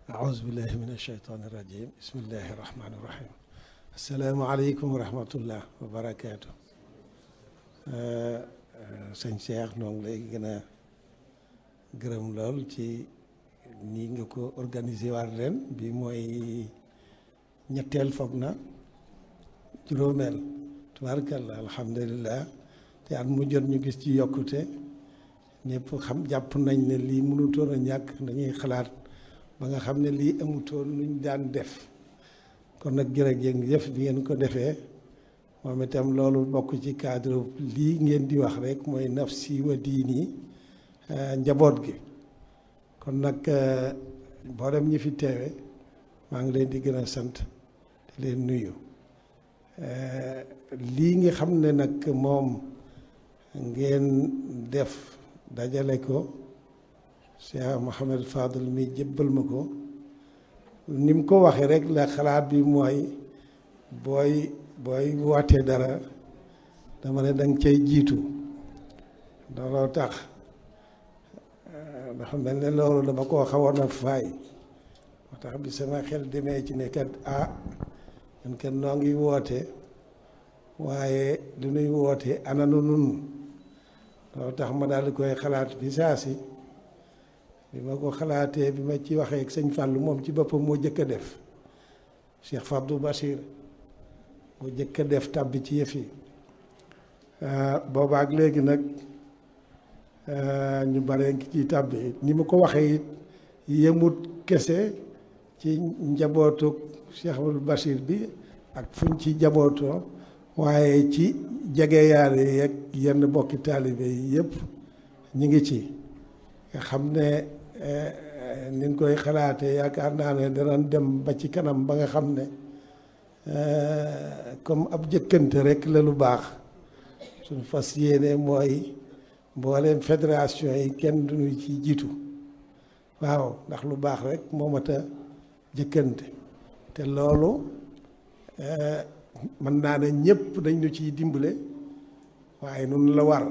أعوذ بالله من الشيطان الرجيم بسم الله الرحمن الرحيم السلام عليكم ورحمة الله وبركاته sëñ Cheikh noo ngi lay gën a gërëm lool ci nii nga ko organiser waat ren bi mooy ñetteel foog na juróomeel tubaarkalla alhamdulilah te at mu jot ñu gis ci yokkute ñëpp xam jàpp nañ ne lii mënutoon a ñàkk dañuy xalaat ba nga xam ne lii amutoon luñ daan def kon nag jërëjëf bi ngeen ko defee moom itam loolu bokk ci cadre lii ngeen di wax rek mooy nafsi wa diini njaboot gi kon nag mboolem ñi fi teewe maa ngi leen di gën a sant di leen nuyu lii nga xam ne nag moom ngeen def dajale ko Cheikh Mouhamed Fadel mi jébbal ma ko ni mu ko waxee rek la xalaat bi mooy booy booy wootee dara dama ne danga cay jiitu looloo tax dafa mel ne loolu dama koo xawoon a faay moo tax bi sama xel demee ci ne kat ah man kat noo ngi woote waaye lu nuy woote ananu nun loolu tax ma daal di koy xalaat bi saa si bi ma ko xalaatee bi ma ci waxee ak sëñ Fallou moom ci boppam moo jëkk a def Cheikh Fabdou Bachir moo jëkk a def tàbbi ci yëf yi boobaak léegi nag ñu bare ngi ci tàbbi ni ma ko waxee it yemut kese ci njabootu Cheikh Abdou Bachir bi ak fuñ ci njabootoo waaye ci jege yaare yeeg yenn bokki taalibe yi yëpp ñu ngi ci nga xam ne niñ koy xalaatee yaakaar naa ne danañ dem ba ci kanam ba nga xam ne comme ab jëkkante rek la lu baax suñ fas yéene mooy mbooleem fédération yi kenn duñu ci jiitu waaw ndax lu baax rek moo mat a jëkkante te loolu mën naa ne ñëpp dañ ñu ciy dimbale waaye nun la war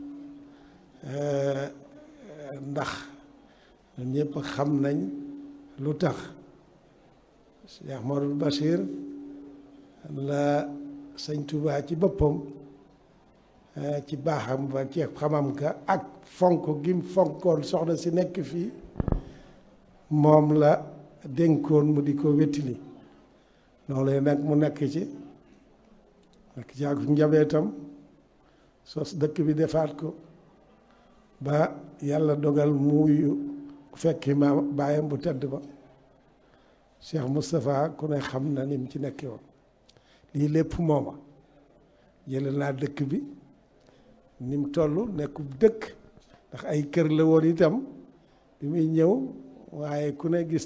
ndax ñun ñëpp xam nañ lu tax Cheikh Modou Bachir la sëñ Touba ci boppam ci baaxam ba ci xamam ka ak fonk gim fonkoon soxna si nekk fii moom la dénkoon mu di ko wettili loolu nag mu nekk ci nekk ci ak njabootam sos dëkk bi defaat ko ba yàlla dogal muuyu fekki ma baayam bu tedd ba Cheikh Moustapha ku ne xam na ni mu ci nekkee woon lii lépp mooma jële naa dëkk bi ni mu toll nekkub dëkk ndax ay kër la woon itam bi muy ñëw waaye ku ne gis